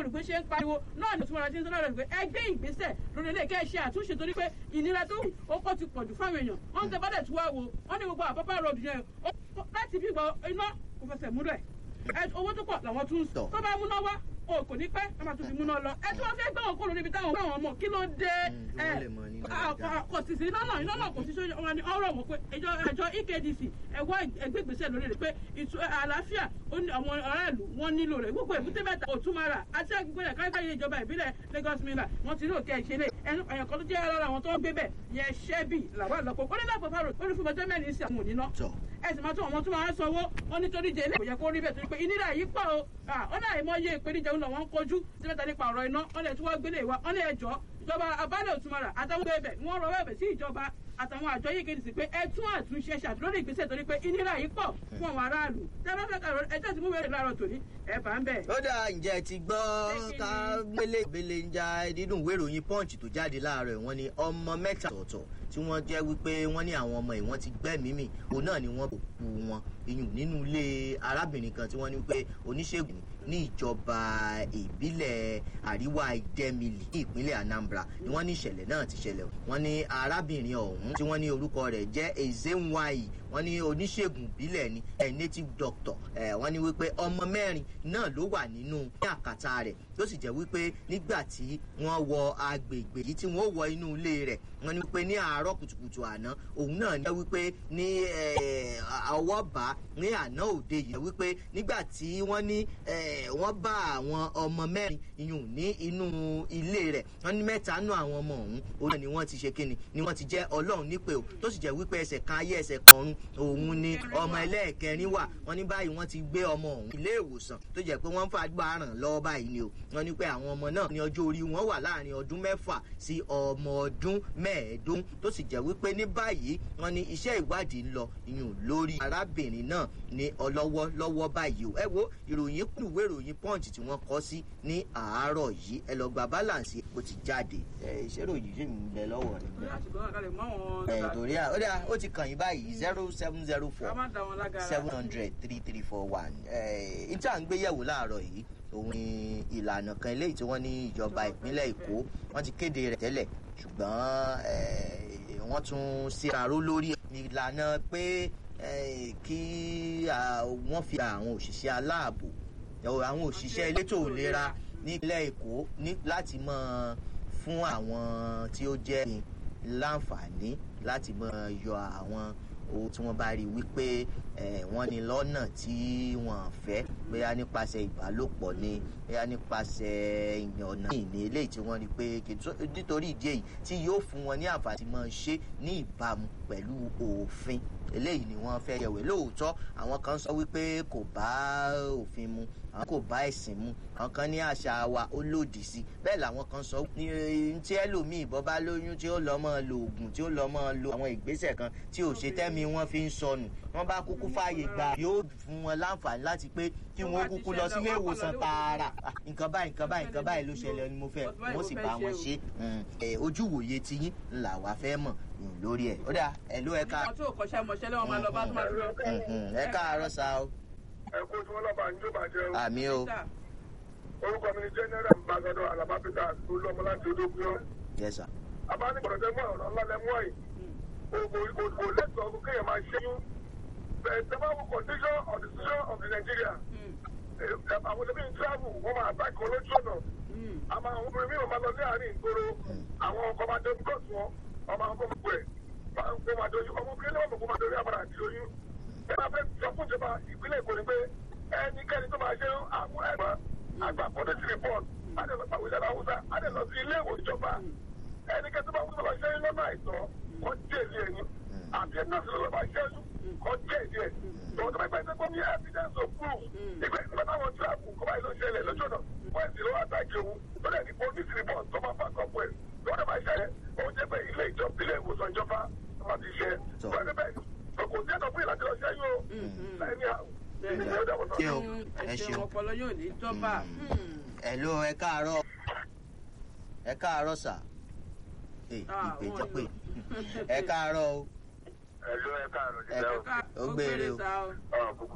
olùgbé ṣe ń pariwo náà ní ìtumọ̀ra tí ń sọ́dọ̀ rẹ̀ pé ẹgbẹ́ ìgbésẹ̀ lórí ilé kẹ́ ṣe àtúnṣe torí pé ìnira tó ó kọ́ ti pọ̀jù fáwọn èèyàn wọ́n ń tẹ bọ́dẹ̀ tí wá wo wọ́n ní gbogbo àpapọ̀ road yẹn láti bí gbọ́ iná kò fẹsẹ̀ múlẹ̀ owó tó pọ̀ làwọn tún tó bá múná wá o kò ní pẹ́ ẹ máa tún fi múná lọ ẹ tí wọ́n fẹ́ gbé wọn kúrò níbi táwọn gbé wọn mọ̀ kí ló dé ẹ kò sì sí iná náà iná náà kò sí sóyún wọn ni ọ̀rọ̀ wọn pé ẹjọ ẹjọ ekdc ẹwọ ẹgbẹgbèsè lórí rẹ̀ pé ìtú àlàáfíà àwọn aráàlú wọn nílò rẹ̀ gbogbo èbúté mẹ́ta òtúmọ̀ra àti agbègbè rẹ̀ káríkárí ìjọba ìbílẹ̀ lagos mainland wọn ti ní òkè ìṣẹ̀lẹ̀ ẹnu ẹ̀yàn kan tó jẹ́ ara àwọn tó ń gbé bẹ̀ yẹn ṣẹ́bì làwọn àlọ́pọ̀ ó ní lápò fáró ó ní fún ọjọ́ mẹ́rin sí àwọn òníná ẹ̀sìn máa tún àwọn tó máa ń sanwó wọn nítorí jẹ́ ilé kò yẹ kó rí bẹ́ẹ̀ torí pé ìnira yìí pọ̀ o ó náà ìmọ̀ye ìpèníjà òun làwọn ń kojú sí mẹ́ta nípa ọ̀rọ̀ iná wọn lè tún wá gbélé wa wọn lè ẹjọ́ ìjọba abálẹ̀ òtúmọ̀rà àtàwọn bẹ́ẹ̀ wọ́n rọ bẹ́ẹ̀ sí ìjọba àtàwọn àjọ yìí kéde sí pé ẹ tún àtúnṣe ṣàtúntò lórí ìgbésẹ̀ torí pé ìnira yìí pọ̀ fún àwọn aráàlú tẹ́lá fẹ́ kàrọ̀ ẹjọ́ tí mo wẹ̀rẹ̀ láàárọ̀ tòní ẹ bá ń bẹ̀. ó dà ǹjẹ́ ti gbọ́ ká gbélé gbélé ń ja dídùn ìwé ìròyìn punch tó jáde láàárọ̀ wọn ni ọmọ mẹ́ta ọ̀tọ̀ tí wọ́n jẹ́ wípé wọ́n ní àwọn ọmọ ìwọ́n ti gbẹ́mìí òun náà ni wọ́n kò kú wọn iyùn nínú ilé arábìnrin kan tí wọ́n ní pé oníṣègùn ní ìjọba ìbílẹ̀ àríwá ìdẹ́mìlì ní ìpínlẹ̀ anambra ni wọ́n ní ìṣẹ̀lẹ̀ náà ti ṣẹlẹ̀ wọ́n ní arábìnrin ọ̀hún tí wọ́n ní orúkọ rẹ̀ jẹ́ ezenwayi wọ́n ní oníṣègùn ìbílẹ̀ ni ẹ̀ native doctor ẹ̀ wọ́n ní wípé ọmọ mẹ́rin náà ló wà nínú ní àkàtà rẹ̀ tó sì jẹ́ wípé nígbà tí wọ́n wọ agbègbè yìí tí wọ́n wọ inú ilé rẹ̀ wọ́n ní wípé ní àárọ̀ kùtùkùtù àná òun náà ní wípé ní ọwọ́ bá ní àná òde yìí wípé nígbà tí wọ́n ní wọ́n bá àwọn ọmọ mẹ́rin iyùn ní inú ilé rẹ̀ wọ́n ní mẹ́ta nù àwọn ọmọ ọ̀hún òun ni wọ́n ti ṣe kíni ni wọ́n ti jẹ́ ọlọ́run nípè o tó sì jẹ́ wípé ẹsẹ̀ kan ayé ẹsẹ̀ kan ọ̀run òun ni ọmọ ẹlẹ́ẹ̀kẹrin wà wọ́n ní báyìí wọ́n ti gbé ọmọ ọ̀hún ilé ìwòsàn tó jẹ́ pé wọ́n ń fàgbà ràn lọ́wọ́ báyìí ni o wọ́n ní pé àwọn ọmọ náà ní ọjọ́ orí wọn wà láàrin ọdún mẹ́fà sí ọmọ ọdún mẹ́ẹ̀ẹ́dógún tó sì jẹ́ wípé ní báyìí wọ́n ní iṣẹ́ ìwádìí ń lọ iyùn lórí arábìnrin náà ní ọlọ́wọ́ lọ́wọ́ báyìí o ẹ wo ìròyìn kù ìwé ìròyìn punch tí wọ́n kọ́ sí ní àárọ̀ yìí ẹ lọ gba balance ó ti jáde ẹ ìṣẹ́rò yìí ṣì ń bẹ lọ́wọ́ rẹ̀ ẹ torí à ó dà ó ti kàn yín báyìí zero seven zero four seven hundred three three four one ẹ ìta ń gbéyẹ̀wò láàárọ̀ yìí òun ni ìlànà kan eléyìí tí wọ́n ní ìjọba ìpínlẹ̀ èkó wọ́n ti kéde rẹ̀ tẹ́lẹ̀ ṣùgbọ́n wọ́n tún ṣèraró lórí ìlànà pé kí wọ́n fi àwọn òṣìṣẹ́ aláàbò àwọn òṣìṣẹ́ elétò ìlera nípínlẹ̀ èkó láti mọ fún àwọn tí ó jẹ́ láǹfààní láti mọ yọ àwọn owó tí wọ́n bá rí wípé wọ́n ní lọ́nà tí wọ́n fẹ́ bóyá nípasẹ̀ ìbálòpọ̀ ni bóyá nípasẹ̀ ọ̀nà ìní eléyìí tí wọ́n rí pé nítorí ìdí èyí tí yóò fún wọn ní àǹfààní máa ṣe ní ìbámu pẹ̀lú òfin eléyìí ni wọ́n fẹ́ yẹ̀wé lóòótọ́ àwọn kan sọ wípé kò bá òfin mu àwọn kò bá ẹ̀sìn mu àwọn kan ní àṣà wa ó lòdì sí bẹ́ẹ̀ làwọn kan sọ ní tí ẹlòmíì bọ́ bá lóyún tí ó lọ́ mọ́ lo oògùn tí ó lọ́ mọ́ lo àwọn ìgbésẹ̀ kan tí ò ṣe tẹ́mi wọ́n fi ń sọnù wọ́n bá kúkú fààyè gbà yóò fún wọn láǹfààní láti pé kí wọ́n kúkú lọ sílé ìwòsàn tààrà nǹkan báyìí nǹkan báyìí nǹkan báyìí ló ṣẹlẹ̀ ni mo fẹ́ wọ́n sì bá wọn ṣe ojú wòye tiyín ńlá wa fẹ́ mọ̀ lórí ẹ̀ ó dà ẹ̀ ló ẹ̀ka. àwọn tó kọ́ṣẹ́ mọṣẹ́ lọ́wọ́ máa lọ bá tó máa dúró. ẹ káàárọ̀ sa o. ẹ kó tí wọn lọ́ba ní ìjọba jẹ́ o. àmì o. orúkọ mi ni general ambassador alaba peter olúọmọ láti odókúyọ. yes sir. abánigbọ̀dọ̀ tẹ mọ́ ọ̀rọ̀ ńlá lẹ mọ́ yìí kò lẹ́tọ̀ọ́ kéèyàn máa ṣẹ́yún bẹ́ẹ̀ tẹ́ bá wọ condition of the situation of the nigeria àwọn ẹbí ń travel wọ́n máa bá ìkọ́ lójú ọ̀nà àmọ́ àwọn obìnrin mìíràn máa lọ ní àárín ìgboro àwọn ọkọ̀ máa dé bíkọ́sì wọn ọmọ àwọn ọmọ ẹ̀ kó máa dojú ọmọ obìnrin náà kó máa dojú àbàrà àti oyún ẹ máa fẹ́ sọ fún ìjọba ìpínlẹ̀ èkó ni pé ẹnikẹ́ni tó máa ṣe àwọn ẹ̀gbọ́n àgbà police report adẹ̀lọ́pàá wíṣẹ́ haúsá adẹ̀lọ́ sí ilé ìwò ìjọba ẹnikẹ́ni tó bá wúlò lọ ṣe lọ́nà àìsàn kọ́ jẹ́ẹ̀lì ẹ̀yìn àti nọ́ọ̀sì lọ́wọ́ bá ṣẹ́jú kọ́ jẹ́ẹ̀lì ẹ̀ tọ́wọ́ tó bá gbà pé ní evidence of proof ìgbà ìgbà táwọn tíráàpù kọ́ báyìí ló ṣẹlẹ̀ lọ́jọ́ náà wọ́n ti lọ́wọ́ àtàkì òun tó dẹ̀ ní police report tó máa fà kọ́pọ̀ ẹ̀ tó dẹ̀ máa ṣẹlẹ̀ òun jẹ́ pé ilé ìjọba ilé ìwòsàn ìjọba wọn ti ṣe wọ́n ti bẹ́ẹ̀ kò sí ẹ̀dọ̀ fún ìlàjọ ṣẹ́yìn o láìní àwọn ṣé o ẹ ṣeun ọpọlọ yóò ní jọba. ẹ ló ẹ káàárọ̀ ẹ káàárọ̀ sà ìpè jẹ pé ẹ káàárọ̀ o ẹ ló ẹ káàárọ̀ ẹ ó gbére o. ọ̀